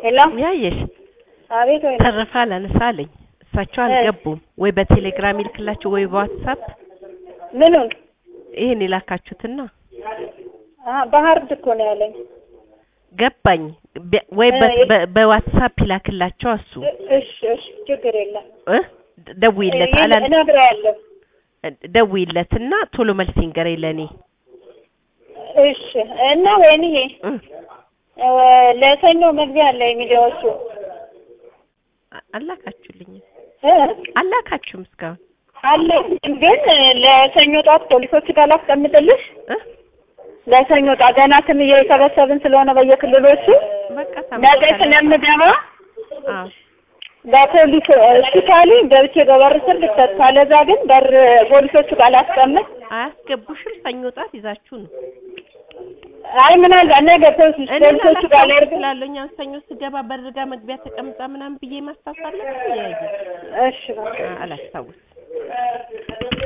ሄሎ ያየሽ አቤት ወይ ተረፈ አላነሳ አለኝ። እሳቸው አልገቡም ወይ በቴሌግራም ይልክላቸው ወይ በዋትሳፕ ምኑን ይሄን የላካችሁትና አ በሀርድ እኮ ነው ያለኝ ገባኝ። ቢያ- ወይ በ- እ- በ- በዋትሳፕ ይላክላቸው እሱ እ- እሺ እሺ ችግር የለም እ ደውይለት እ- አላን እነግረዋለሁ ደውይለትና ቶሎ መልስ ይንገረኝ ለኔ እሺ እና ወይንዬ እ እ፣ ለሰኞ መግቢያ አለ የሚዲያዎቹ አ- አላካችሁልኝም እ? አላካችሁም እስካሁን አለ ግን ለሰኞ ጠዋት ፖሊሶች ጋር ላስቀምጥልሽ እ ለሰኞ ጠዋት ገና ስም እየሰበሰብን ስለሆነ በየክልሎቹ በቃ ነገ ታመጣለህ። ስለምገባ አዎ በፖሊስ እሺ ካሉኝ ገብቼ በበር ስር ልክተት፣ ካለዛ ግን በር ፖሊሶቹ ጋር ላስቀምጥ። አያስገቡሽም። ሰኞ ጧት ይዛችሁ ነው አይ ምናልባት ነገ ፖሊስ እኔ ፖሊሶቹ ጋር ላላስታውስ ላድርግ። እችላለሁ። እኛን ሰኞ ስገባ በር ጋር መግቢያ ተቀምጣ ምናምን ብዬ ማስታወስ አለብኝ። ያየ እሺ በቃ አላስታውስ